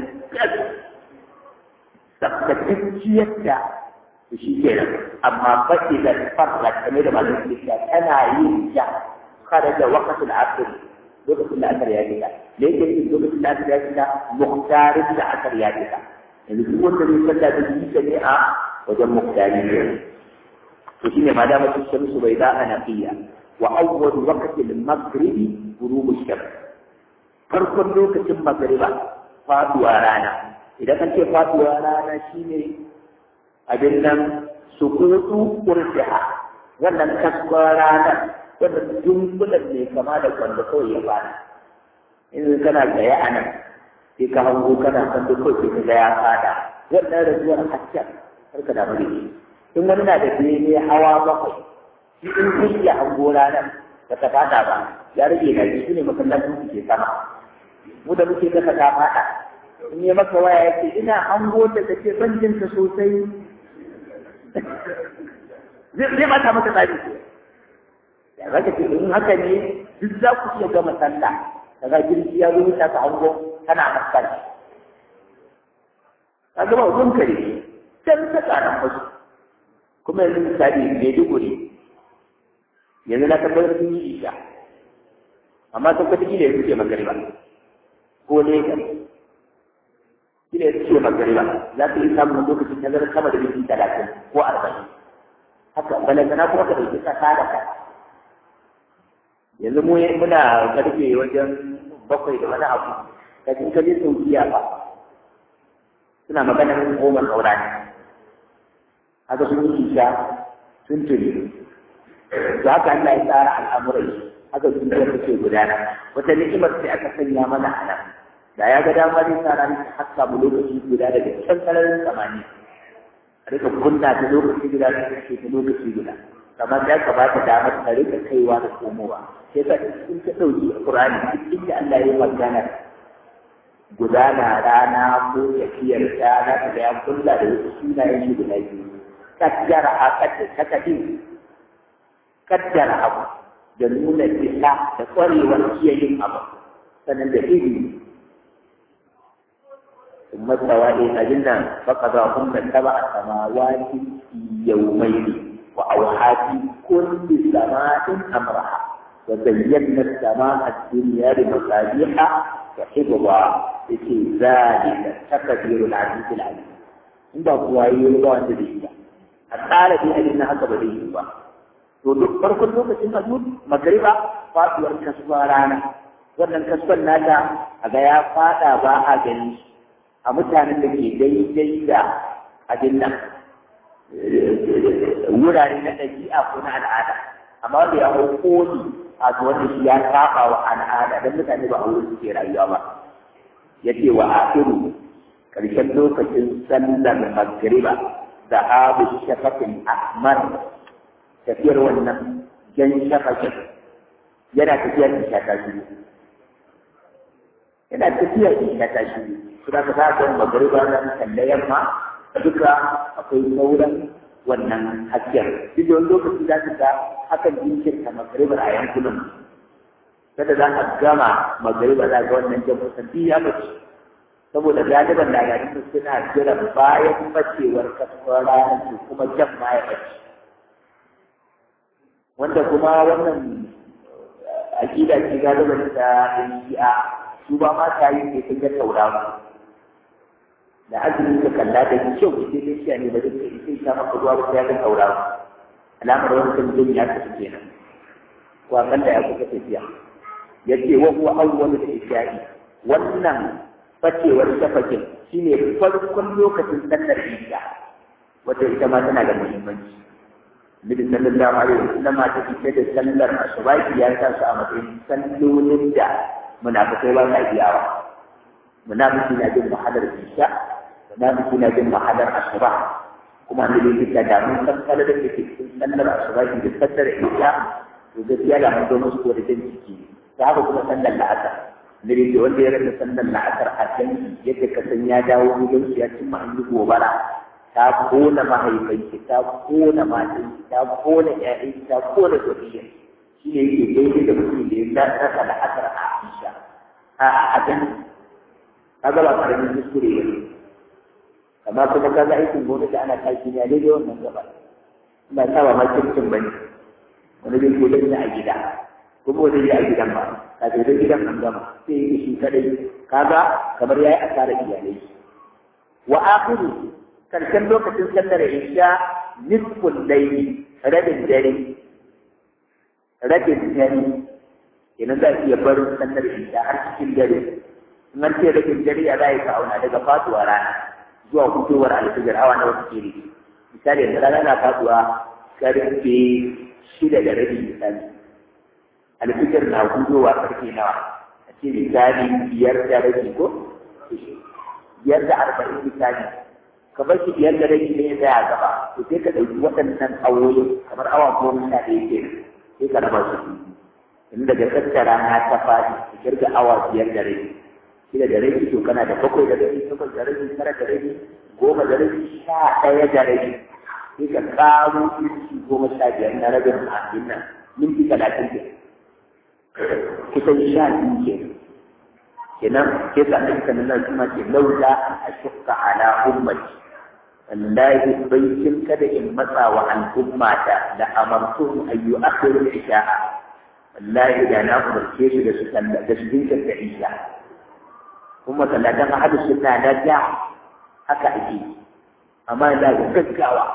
tsaftatacciyar da to shi ke nan amma baƙi da farla kamar da masu kirkiya tana yin ja kada da wakatul asir lokacin da asar ya fita da yake yin lokacin da asar ya fita muhtarin da asar ya fita yanzu duk wanda zai sallah da yi ta ne a wajen muhtari ne to shine ma da mutum shamsu bai da ana fiya وأول وقت المغرب غروب الشمس farkon lokacin magariba faduwa rana idan an ce faduwa rana shine abin nan sukutu urfiha wannan kaskon rana wannan dunkulan ne kama da kwando kawai ya fara in kana tsaye a nan sai ka hango kana kwando kawai sai ka ga ya fada wannan rajuwar hasken har ka damu da shi in wani na da bene hawa bakwai shi in kun iya hango ranar da ta fada ba ya rage na shi ne masallacin su ke sama mu da muke kasa ta fada in yi maka waya ya ce ina hango da take ban jin ta sosai zai mata masa tsari ya zaka ce in haka ne duk za ku iya gama sallah daga jirgi ya zo ta ka hango kana maskar ka gama wajen kare can ta tsaron wasu kuma yanzu misali Maiduguri yanzu na tabbatar sun yi isha amma sun kwata gida yanzu ce magariba ko ne ka gida yanzu ce magariba za su yi samun lokacin nazarin sama da minti talatin ko arba'in haka balantana kuma ka ɗauki kasa da ka yanzu mu muna karfe wajen bakwai da wani abu kafin ka je saudiya ba suna maganar goma saura ne haka sun yi isha sun tuni to haka Allah ya tsara al'amurai haka sun da suke gudana wata ni'imar sai aka sanya mana a nan da ya ga dama zai sa ranar ta haska mu lokaci guda daga can sararin samani a rika kunna ta lokaci guda ta kashe ta lokaci guda kamar ya kamata damar ta rika kaiwa da komowa sai ka in ka ɗauki Qur'ani duk inda Allah ya yi magana gudana rana ko tafiyar ta na da ya kulla da wasu sunayen shi guda biyu kaddara a kaddara takadin kaddara abu da nuna isa da ƙwarewar iya yin abu sannan da ilimi ثم استوى إلى الجنة فقضاهن سبع سماوات في يومين وأوحى في كل سماء أمرها وزينا السماء الدنيا بمصابيح وحفظا في ذلك تقدير العزيز العليم in ba kuwa yi ba wanda da shi ba a tsara dai abin na haka ba zai yi ba to duk farkon lokacin azur magariba faduwar kasuwa rana wannan kasuwan nata a ga ya fada ba a gani a mutanen da ke daidai da abin nan wurare na ɗabi'a ko na al'ada amma wanda ya hau koli a to wanda shi ya saba wa al'ada don mutane ba a wurin suke rayuwa ba ya ce wa akiru ƙarshen lokacin sallar magriba da abu shafafin ahmar tafiyar wannan jan shafafin yana tafiyar da shata shi yana tafiyar da shata shi suna ka sa kan magariba na kalle yamma duka akwai sauran wannan hasken duk da wani lokaci za ka ga hakan jinkirta magaribar a yankunan kada za a gama magariba za ga wannan jan kusan ya bace saboda galiban lagarin su suna jiran bayan bacewar kasuwar ranar su kuma jan ma ya bace wanda kuma wannan aƙida ce galiban ta shi'a su ba ma ta yi sai sun ga tauraro da azumi ka kalla da kyau ita dai shi ne ba zai kai sai ta maka ruwa ba ya ga tauraro alamar wani kan jin ya tafi kenan ko akalla ya kuka tafiya yace wa huwa awwalu al-isha'i wannan facewar shafakin shine farkon lokacin sallar isha wata ita ma tana da muhimmanci Nabi sallallahu alaihi wasallam ta fice da sallar asubahi ya sa su a matsayin sallolin da munafikai ba sa iyawa munafiki na jin mahalar isha munafiki na jin mahalar asuba kuma ne da yake da mun san sallar da ke cikin sallar asuba da sallar isha to gaskiya da mun zo musu ko da jin ciki ta haka kuma sallar la'asar ne da yake wanda ya rasa sallar la'asar a can yadda ka san ya dawo gidan ya cimma an yi gobara ta kona mahaifanki ta kona matanki ta kona ƴaƴanki ta kona zuriyar shi ne yake daidai da mutum da ya rasa la'asar a isha a a kaga ba karamin kuskure ba ne amma kuma kaga aikin gwamnati ana tashi ne a daidai wannan gaba ina sa ba ma kirkin ba ne wani zai ko dai a gida kuma wani zai a gidan ba ka ce dai gidan an gama sai yi shi kadai kaga kamar yayi asarar iyalai wa akhiru karshen lokacin sallar isha nisful layli rabin dare rabin dare idan za a iya barin sallar isha har cikin dare in an ce rabin dare a za ka auna daga faduwa rana zuwa fitowar alfijar awa na wasu kiri misali yanzu rana na faduwa karfe shida da rabi misali alfijar na hudowa karfe nawa a ce misali biyar da rabi ko biyar da arba'in misali kamar shi biyar da rabi ne ya gaba to sai ka ɗauki waɗannan awoyi kamar awa goma sha ɗaya ke sai ka raba su in daga tattara na ta faɗi ka kirga awa biyar da rabi shida da rabi to kana da bakwai da rabi takwas da rabi tara da rabi goma da rabi sha ɗaya da rabi sai ka ƙaro minti goma sha biyar na rabin abin nan minti talatin ke kusan sha biyu ke kenan ke sa ɗin kan nan kuma ke lauda a shukka ala ummati wallahi baitin kada in matsa wa al'ummata da amartu ayyu akhiru isha'a wallahi da na umarce su da su da su dinka da isha kuma sallatan ahadu sunna da ja haka ake amma da gaggawa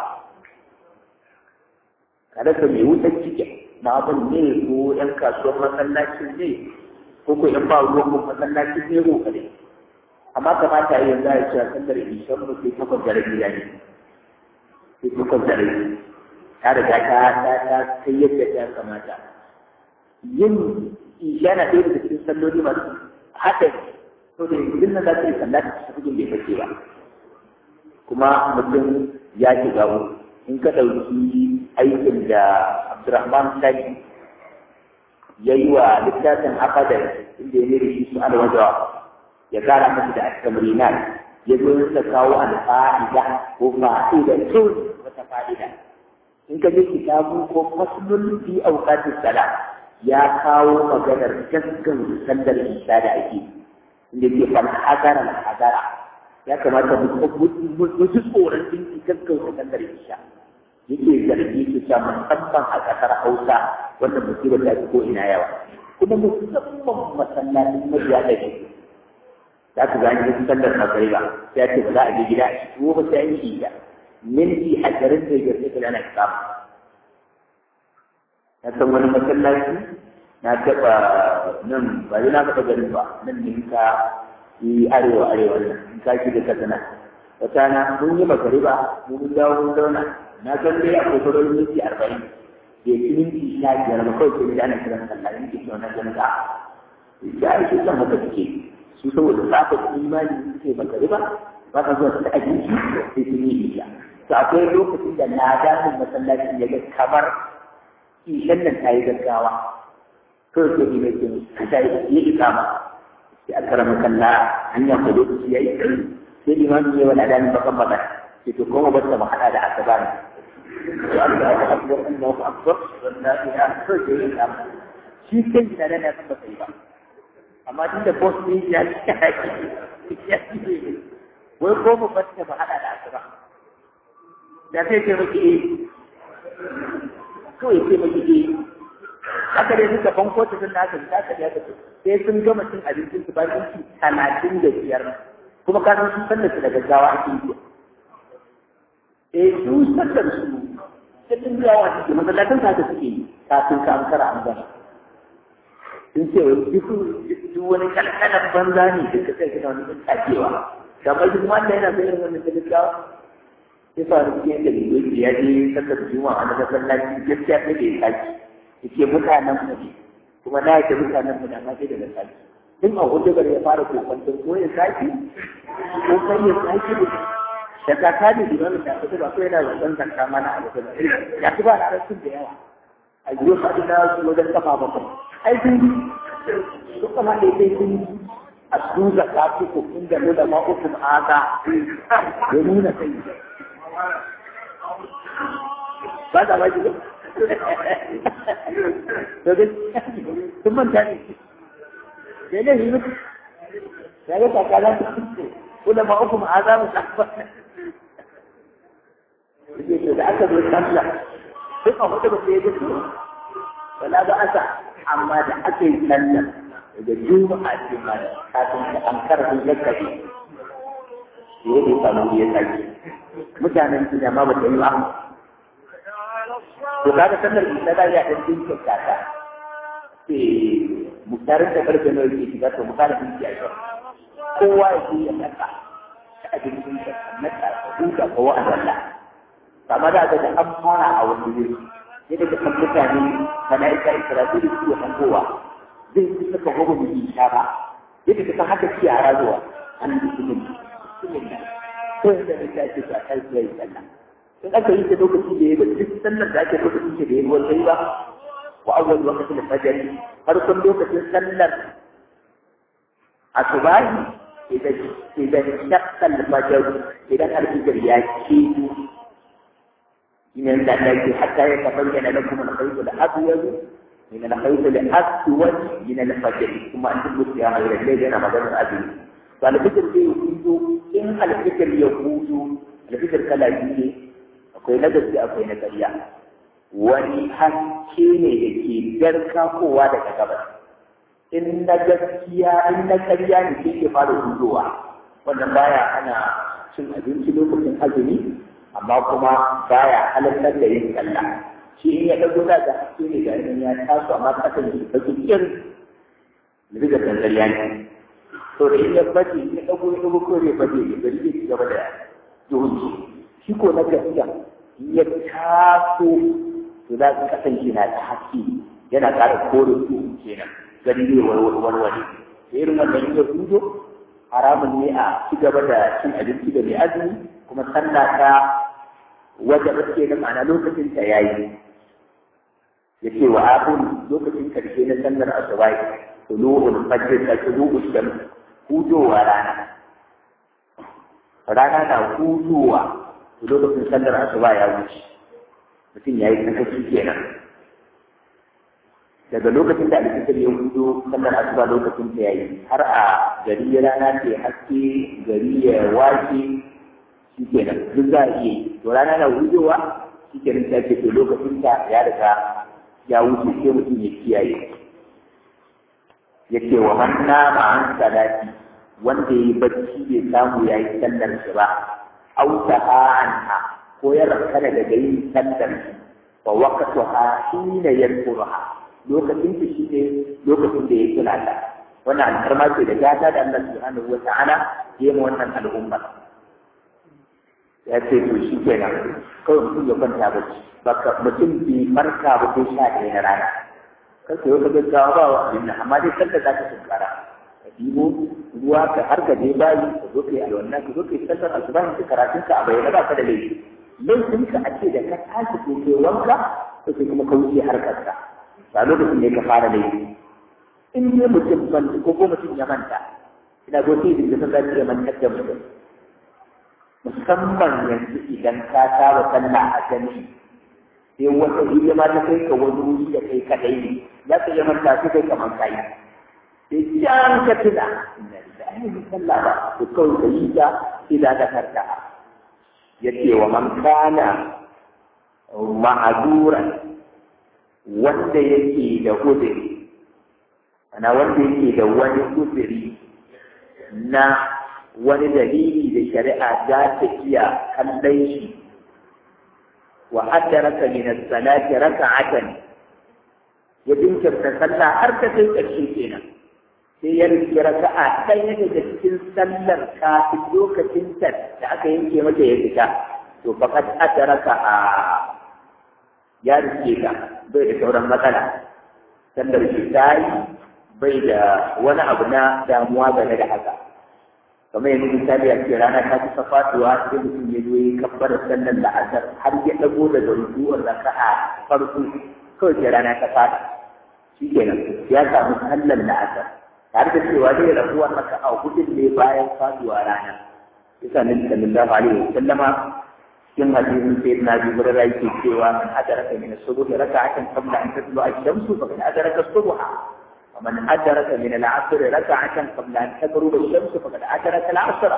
kada ka mai wutar cikin na abin ne ko yan kasuwar masallacin ne ko ko yan ba ruwan mun masallacin ne ko kare amma kamata yi yanzu ya cewa sallar ishan mu sai takwas da rabi yayi sai takwas da rabi ta riga ta ta ta kai yadda ta kamata yin isha na ɗaya daga cikin salloli masu haɗari to da yanzu nan za ta yi sallah ta cikin bai bace ba kuma mutum ya shiga in ka ɗauki aikin da Abdurrahman Sani ya yi wa littafin akadar inda ya nere shi su alwajawa ya kara masa da askamrinat ya zo ya kawo alfa'ida ko fa'ida tun wata fa'ida in ka je kitabu ko faslun fi awqatis salat ya kawo maganar gaskan sallar isha da ake inda ke fal hadara al hadara ya kamata mu ji tsoron din gaskan sallar isha yake zargi su ta musamman a ƙasar Hausa wanda musibar ta fi ko ina yawa kuma musamman masallacin mabiya da shi za ka gani wasu sallar magariba sai ce ba za a je gida a ciki ba sai an yi iya minti ashirin da biyar sai ana samu na san wani masallaci na taɓa nan ba zai na taɓa garin ba nan ne ka yi arewa arewa nan in ka shiga katsina wata na mun yi magariba mun dawo mun zauna na san dai akwai sauran minti arba'in da ya ci minti sha biyar ba kawai sai da ana kiran sallah minti sha na jami'a ya ake son haka suke su saboda tsafa imani suke ba gari ba ba ka zuwa ta abinci sai sun yi isha to akwai lokacin da na damin masallacin ya ga kamar ishan nan ta yi gaggawa kawai sai mai ke ta yi ikama sai a karama kalla hanya ko lokaci ya yi sai limamin ya wani adamin bakan bakan sai to kuma ba ta mahaɗa da asaba ne الله أكبر الله أكبر ولا إله إلا الله shi kan gida da na san ba sai ba amma tun da boss ne ya ci ya ci wai ko mu fata ba hada da asuba da sai ce miki eh kawai sai miki eh haka dai suka banko ta sun nasa da aka ya tafi sai sun gama cin abincin su bayan ci talatin da biyar kuma ka san sun san da su da gaggawa ake yi eh su sallar su cikin yawa suke masallatan ta ta suke kafin ka an kara an gama sun ce wai duk duk wani kalkalan banza ne da ka kai kana wani tsakewa kamar duk wanda yana da irin wannan talakawa sai fa da cikin da biyu ya je sallar juma'a na masallaci gaskiya sai da ya saki yake mutanen mu ne kuma na yake mutanen mu da ma sai da saki tun a hudu ya fara kokwantar ko ya saki ko kai ya saki da kaka ne da wani da kuma ko yana da dan zakka mana a lokacin ya ci ba da rasul da yawa a yiwu ka da su wajen kafa bakwai ai sun su kuma da yake sun a su zakka su ko kun da da ma uku aka ya nuna kai ba da waje to dai sun manta ne sai ne yi mutu sai ga kakalan kula ma uku ma'aza mu yake da aka zo sallah duk a hudu ba sai ya gudu wala ba asa amma da aka yi sallah da juma'a ce ma kafin da an karfin zakkabi ya yi samu ya sake mutanen su ma ba ta yi ba to kaga sallar isa da ya dan dinka kaka sai mutarin da karfe nawa yake shiga to mutarin dinki a kowa ya je ya naka abincin da naka duka ko wa'azalla kama da ga an fara a wani wuri sai daga kan mutane mala'ika isra'ila su ya hangowa zai fi saka gobe mu insha ba yadda ka san haka ci yara zuwa an yi su mun ko yadda ne ta ce ta kai sai sallah in aka yi ta lokaci da ya ga duk sallar da ake lokacin da ya ruwan sai ba wa awwal waqtil fajr farkon lokacin sallar asubahi idan idan shaqqa al-fajr idan al-fajr ya keto من التي حتى يتبين لكم الخيط الابيض من الخيط الاسود من الفجر ثم انتم يا غير الليل انا مدار الابيض فالفكر يقول ان الفكر يقول الفكر كلا يجي akwai na gaske akwai na ƙarya wani haske ne da ke garka kowa daga gabas in na gaskiya in na ƙarya ne sai ke fara hudowa wannan baya ana cin abinci lokacin azumi amma kuma baya halartar da yin sallah shi in ya dago da ga haske ne ga ya taso amma kasan shi ta cikin riga dangariya ne to da in ya bace in ya dago ya dago ko ya bace ya bari ya ci gaba da duhun shi ko na gaskiya in ya taso to za ka kasan shi na ta haske yana ƙara kore su kenan gani zai warware irin wannan ya hudo haramun ne a ci gaba da cin abinci da mai azumi kuma sallah ta wajen ke da ma'ana lokacin ta yayi yace wa akun lokacin karshe na sallar asuba tulu'ul fajr ta tulu'ul shams hudowa rana rana na hudowa lokacin sallar asuba ya wuce mutum ya yi sakaci kenan daga lokacin da alfitar ya hudo sallar asuba lokacin ta yayi har a gari ya rana ce haske gari ya wace shi kenan duk za a iya to rana na hudowa shi kenan ta ce to lokacin ta ya riga ya wuce sai mutum ya kiyaye yake wa man nama an salati wanda ya yi bacci bai samu ya yi sallar shi ba au anha ko ya rankana daga yin sallar shi fa waqtuha hina yadhkuruha lokacin ta shi ne lokacin da ya kula ta wannan alfarma ce da gata da Allah subhanahu wa ta'ala ya yi wannan al'umma ya ce to shi kenan kawai mutum ya kwanta bacci baka mutum bai farka ba sai sha ɗaya na rana kar ka yi wata gaggawa ba wa abin nan amma dai kanta za ka tunkara ka ɗibo ruwa ka har ka je bayi ka zo ka yi alwanna ka zo ka yi sallar asuba ka karatun ka a bayyana ba ka da laifi laifin ka a ce da ka tashi ko kai wanka to sai kuma ka wuce harkar ka ba lokacin ne ka fara laifi in ne mutum manta ko ko mutum ya manta ina go sai da zai ya mantar da mutum musamman yanzu idan ka saba sallah a jami'i sai wata hidima ta kai ka wani wuri da kai kadai ne za ka iya manta su kai kamar kai sai can ka tuna inna lillahi wa sallah ba to kawai ka yi ta ila da karta yace wa man kana ma'aduran wanda yake da uzuri ana wanda yake da wani uzuri na wani dalili da shari'a za ta iya kallon shi wa addaraka min as-salati raka'atan ya dinkirta sallah har ta kai ƙarshe kenan sai ya rike raka'a ɗaya daga cikin sallar kafin lokacin ta da aka yanke mata ya fita to faqad addaraka a ya rike ta bai da sauran matsala sallar shi ta yi bai da wani abu na damuwa game da haka kamar yanzu misali a ce rana ta kusa faduwa sai mutum ya zo ya kabbar sallar la'asar har ya dago daga rukuwar raka'a farko kawai sai rana ta fada shi kenan ya samu sallar la'asar tare da cewa zai rabuwa raka'a hudun ne bayan faduwa rana yasa nabi sallallahu alaihi wa sallama cikin hadisin sai na bi hurara yake cewa man adraka min as-subhi raka'atan qabla an tatlu'a ash-shamsu faqad adraka as-subha ومن أدرك من العصر ركعة قبل أن تغرب الشمس فقد أدرك العصر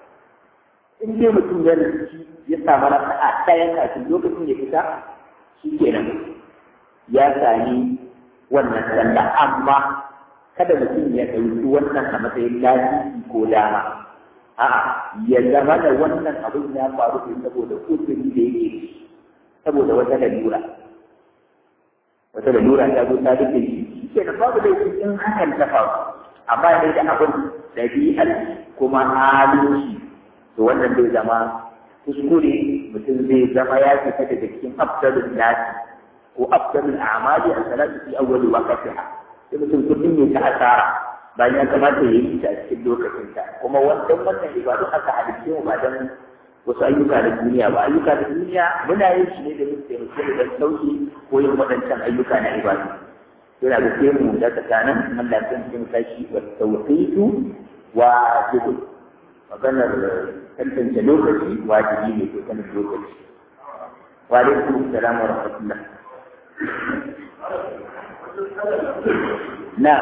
in dai mutum ya rubuci ya samu raka'a ɗaya kafin lokacin ya fita shi kenan ya sami wannan sallah amma kada mutum ya ɗauki wannan a matsayin lafiya ko dama a'a ya zama da wannan abin ya faru ne saboda kusuri da yake saboda wata lalura wata lalura ta zo ta rufe shi ke da babu laifin in hakan ta faru amma ne da abin ɗabi'ar kuma halin to wannan zai zama kuskure mutum zai zama ya fita daga cikin afdalul nasi ko afdalul a'mali a salatu fi awwali waqtiha sai mutum kullum ne ta asara bayan ya kamata ya yi ta a cikin lokacin ta kuma wannan wannan ibadu aka halitta mu ba dan wasu ayyuka da duniya ba ayyuka da duniya muna yin shi ne da yin taimako da sauki ko yin waɗancan ayyuka na ibadu yana da sai mu da tsakanin Allah ya san cikin kashi wa tawqitu wa jibu maganar tantance lokaci wajibi ne ko sanin lokaci wa alaikum assalam wa rahmatullah na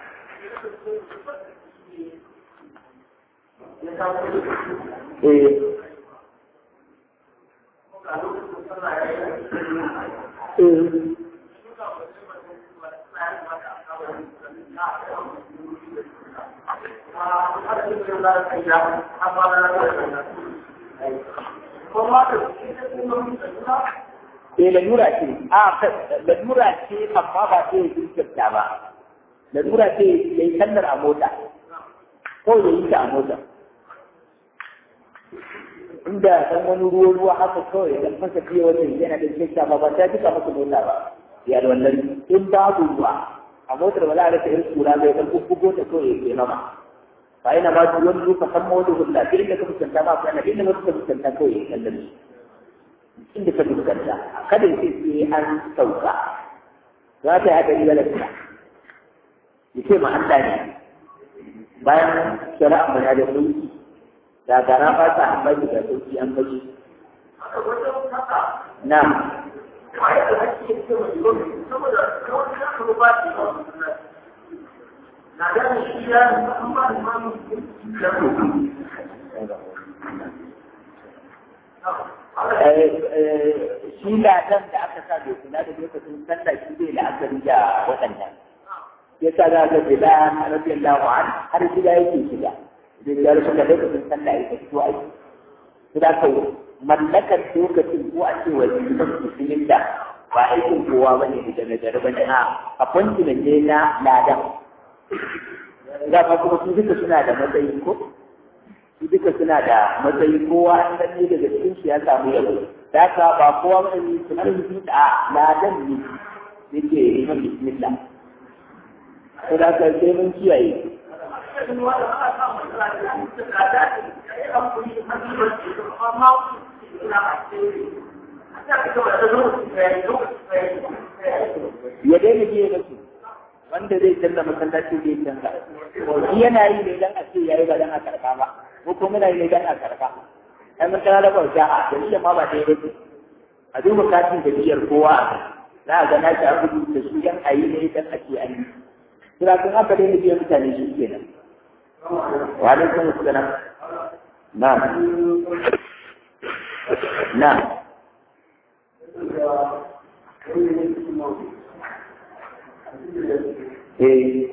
eh eh Eh lalura ce, a lalura ce amma ba ce ya jinkirta ba, lalura ce ya yi sallar a mota, kawai ya yi ta a mota. Inda san wani ruwa ruwa haka kawai ya dan fasa fiye wani yana da jinkirta ba ba ta jika masa mota ba, ya da wannan in babu ruwa a motar ba za a rasa irin kura bai dan bubbugo ta kawai ya ke mama fa ina ma su wani zuka san mawadu hulla irin da ka fuskanta ma fa ina inda wasu ka fuskanta kawai ya kallon su inda ka fuskanta kada ya ce sai an sauka za ta yi haɗari ga lafiya ya ce ma Allah ne bayan shari'a mana da sauki da gara ba ta amfani da sauki an bashi na shi ladan da aka sa bai kula da lokacin sallah shi zai la'akari da waɗannan ya sa za ga bila radiyallahu an har gida yake shiga zai ya rufe da lokacin sallah ya fito aiki su da ka mallakar lokacin ko a ce wa musulmin da ba aikin kowa ba ne da nagari ba ne a appointment ne na ladan da ma kuma su duka suna da matsayi ko su duka suna da matsayi kowa an gani daga cikin su ya samu yabo da ka ba kowa ba ne su har yi da ladan ne yake yi bismillah ko da ka sai mun kiyaye ya daina biye da su wanda zai canza masallaci zai canza shi yana yi ne dan a ce yayi ba dan a karba ba ko kuma yana yi ne dan a karba ai mun kana da bauta a dalilin ma ba dai ba a duba katin da biyar kowa za a ga na ta rubuta su yan ayi ne dan a ce an yi kira kun haka dai biyan mutane shi kenan wa alaikum assalam na'am na'am eh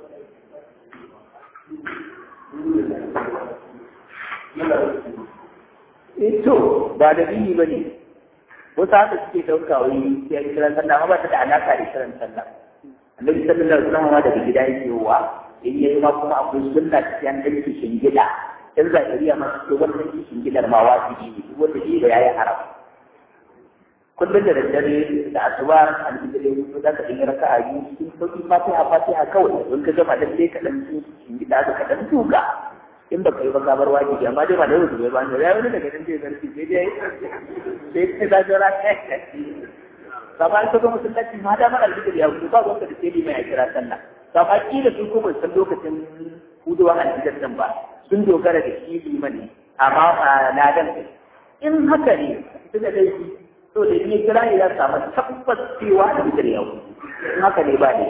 Ito ba da biyi ba ne, wasu haka suke ɗauka wai sai kiran sallah ma ba ta da alaƙa da kiran sallah. annabi sallallahu alaihi wasallam daga gida yake wa in yayi ma kuma akwai sunna ta yan dan kishin gida in zakariya ma ce wannan kishin gidar ma wajibi ne wanda shi da yayi haram kullum da daddare da asuba alhamdulillah ko da ka dinga raka'a biyu cikin sauki fatiha fatiha kawai in ka gama dan sai ka dan kishin gida ka dan tuka in ba ka yi ba ka bar wajibi amma dai ba da yau ba ne ya wani daga nan zai zarfi sai dai sai ka jira kama an kaga masallaci ma da mara alfijir ya hudu ba wanda da sai mai a kira sallah kama kila sun ko bai san lokacin huduwan alfijir din ba sun dogara da shi liman ne amma a ladan in haka ne tunda dai to da ni kira ne za su samu tabbas cewa alfijir ya hudu in haka ne ba ne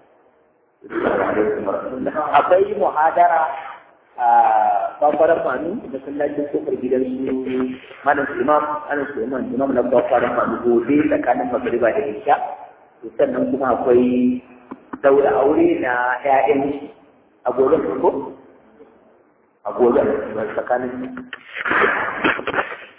akwai muhadara a kwakwaran manu da sallacin kofar gidan su malam imam ana su imam imam na kwakwaran manu gobe tsakanin magariba da isha sannan kuma akwai daura aure na ƴaƴan a gobe ko a gobe tsakanin